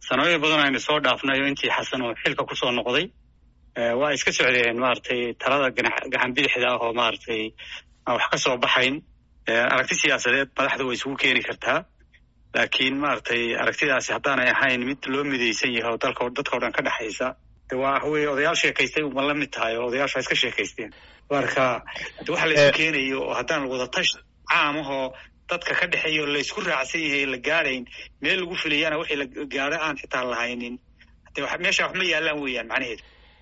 sanooyin badan aynu soo dhaafnay oo intii xasan oo xilka kusoo noqday waa iska socdeen maaragtay talada gacan bidixda ah oo maaragtay aan wax ka soo baxayn aragti siyaasadeed madaxda way isugu keeni kartaa laakiin maaragtay aragtidaasi haddaanay ahayn mid loo midaysan yahay oo dalka dadka o dhan ka dhexaysa de waa wey odayaal sheekaystay uma la mid tahay oo odayaasha iska sheekaysteen marka waxa la isu keenayo oo haddaan wadatash caam ahoo dadka ka dhexeeya oo laysku raacsan yahay la gaadayn meel lagu filayana wixii la gaado aan xitaa lahaynin de meesha wax ma yaalaan weeyaan macnaheedu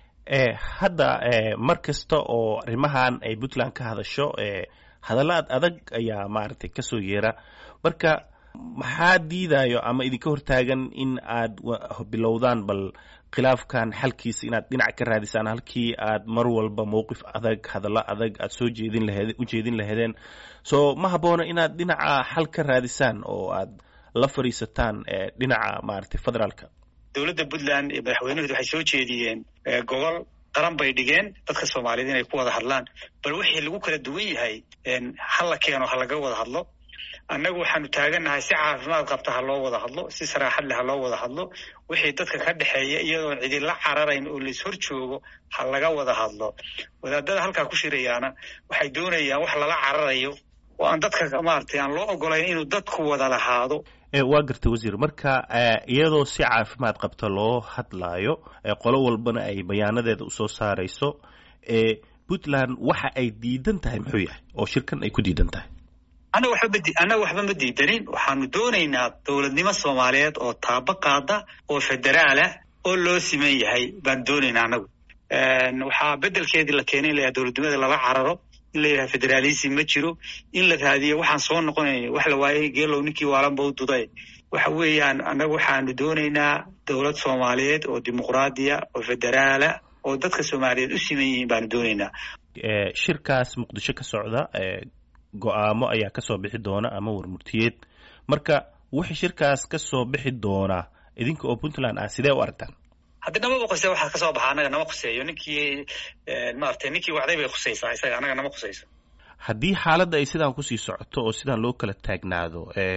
hadda mar kasta oo arrimahan ay puntland ka hadasho hadalla ad adag ayaa maaragtay kasoo yeera marka maxaa diidayo ama idinka hortaagan in aad bilowdaan bal khilaafkan xalkiisa inaad dhinac ka raadisaan halkii aad mar walba mowqif adag hadallo adag aad soo jeedin laheed u jeedin laheedeen so ma habboona inaad dhinaca xal ka raadisaan oo aad la fadhiisataan dhinaca maaragtay federaalka dowladda puntland iyo madaxweynuhud waxay soo jeediyeen gobol qaran bay dhigeen dadka soomaaliyeed inay ku wada hadlaan bal wixii lagu kala duwan yahay hala keeno ha laga wada hadlo annagu waxaanu taagannahay si caafimaad qabta ha loo wada hadlo si saraaxad leh ha loo wada hadlo wixii dadka ka dhexeeya iyadoon cidila cararayn oo lais hor joogo ha laga wada hadlo wadaadada halkaa ku shirayaana waxay doonayaan wax lala cararayo oo aan dadka maaragtay aan loo ogolayn inuu dadku wada lahaado waa gartay wasiir marka iyadoo si caafimaad qabta loo hadlaayo qolo walbana ay bayaanadeeda usoo saarayso puntland waxa ay diidan tahay muxuu yahay oo shirkan ay ku diidan tahay annaga waxba annaga waxba ma diidanin waxaanu doonaynaa dowladnimo soomaaliyeed oo taabo qaada oo federaalah oo loo siman yahay baan doonaynaa annagu waxaa bedelkeedii la keenay in la dowladnimada lala cararo in la yidhaha federaalism ma jiro in la raadiyo waxaan soo noqonayn wax la waayay geelow ninkii waalanba u duday waxa weeyaan annagu waxaanu doonaynaa dowlad soomaaliyeed oo dimuqraadiya oo federaala oo dadka soomaaliyeed u siman yihiin baanu doonaynaa shirkaas muqdisho ka socda go-aamo ayaa kasoo bixi doona ama warmurtiyeed marka wixii shirkaas kasoo bixi doona idinka oo puntland ah sidee u aragtaan haddi namaba quse waxaa kasoo baxa annaga nama khuseeyo ninkii maaragtay ninkii wacday bay khusaysaa isaga annaga nama khusayso haddii xaaladda ay sidaan kusii socoto oo sidaan loo kala taagnaado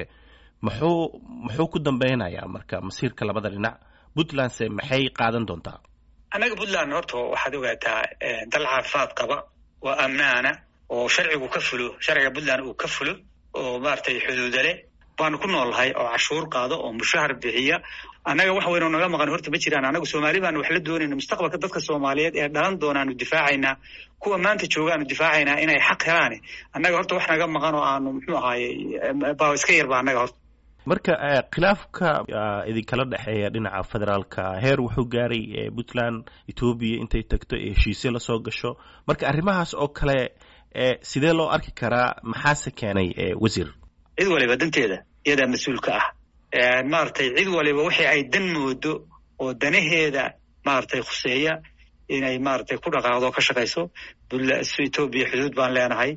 muxuu muxuu ku dambeynayaa marka masiirka labada dhinac puntlandse maxay qaadan doontaa annaga puntland horta waxaad ogaataa dal caafimaad qaba oo amnaana oo sharcigu ka fulo sharciga puntland uu ka fulo oo maaragtay xuduuda leh baanu ku noolnahay oo cashuur qaado oo mushahar bixiya annaga wax weynoo naga maqan horta ma jiraan annagu soomaali baanu wax la doonayna mustaqbalka dadka soomaaliyeed ee dhalan doonaanu difaacaynaa kuwa maanta joogaanu difaacaynaa inay xaq helaane annaga horta wax naga maqan oo aanu muxuu ahaaye baa iska yarba annaga horta marka khilaafka idinkala dhexeeya dhinaca federaalka heer wuxuu gaaray puntland etoobiya intay tagto ee heshiisyo lasoo gasho marka arrimahaas oo kale sidee loo arki karaa maxaase keenay wasiir cid waliba danteeda iyadaa mas-uulka ah maaragtay cid waliba wixii ay dan moodo oo danaheeda maaragtay khuseeya inay maaragtay ku dhaqaaqdo ka shaqayso etoobiya xuduud baan leenahay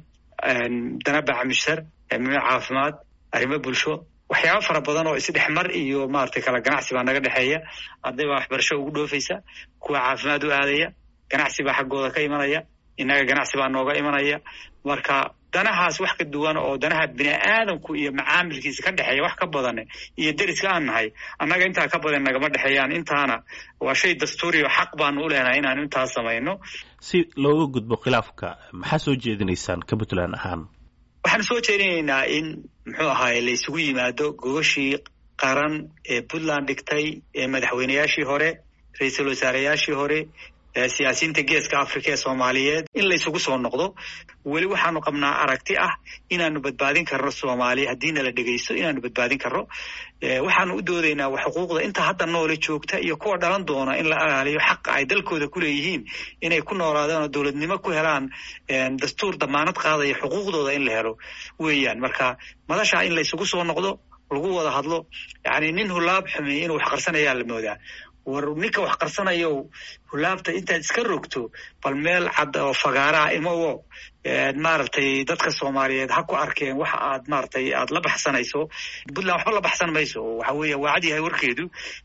dana bacmishar arrimo caafimaad arrimo bulsho waxyaaba fara badan oo isdhexmar iyo maaragtay kala ganacsi baa naga dhexeeya arday baa waxbarasho ugu dhoofaysa kuwa caafimaad u aadaya ganacsi baa xaggooda ka imanaya innaga ganacsi baa nooga imanaya marka danahaas wax ka duwan oo danaha bini aadamku iyo macaamilkiisa ka dhexeeya wax ka badan iyo deriska aan nahay annaga intaa ka badan nagama dhexeeyaan intaana waa shay dastuuri oo xaq baanu u leenahay inaanu intaas samayno si looga gudbo khilaafka maxaa soo jeedinaysaan ka puntland ahaan waxaanu soo jeedinaynaa in muxuu ahaaye la isugu yimaado gogashii qaran ee puntland dhigtay ee madaxweyneyaashii hore ra-iisul wasaareyaashii hore siyaasiyiinta geeska africa ee soomaaliyeed in la isugu soo noqdo weli waxaanu qabnaa aragti ah inaanu badbaadin karno soomaaliya haddiina la dhegaysto inaanu badbaadin karno waxaanu u doodaynaa xuquuqda inta hadda noole joogta iyo kuwa dhalan doona in la ilaaliyo xaqa ay dalkooda ku leeyihiin inay ku noolaadaan oo dowladnimo ku helaan dastuur damaanad qaadaya xuquuqdooda in la helo weeyaan marka madashaa in la isugu soo noqdo lagu wada hadlo yani nin hulaab xumeey inuu wax qarsanayaa la moodaa war ninka wax qarsanayo hulaabta intaad iska rogto bal meel cad oo fagaaraha imowo maaragtay dadka soomaaliyeed ha ku arkeen waxa aad maaragtay aad la baxsanayso puntland waxba la baxsan mayso waxa weeye waa cad yahay warkeedu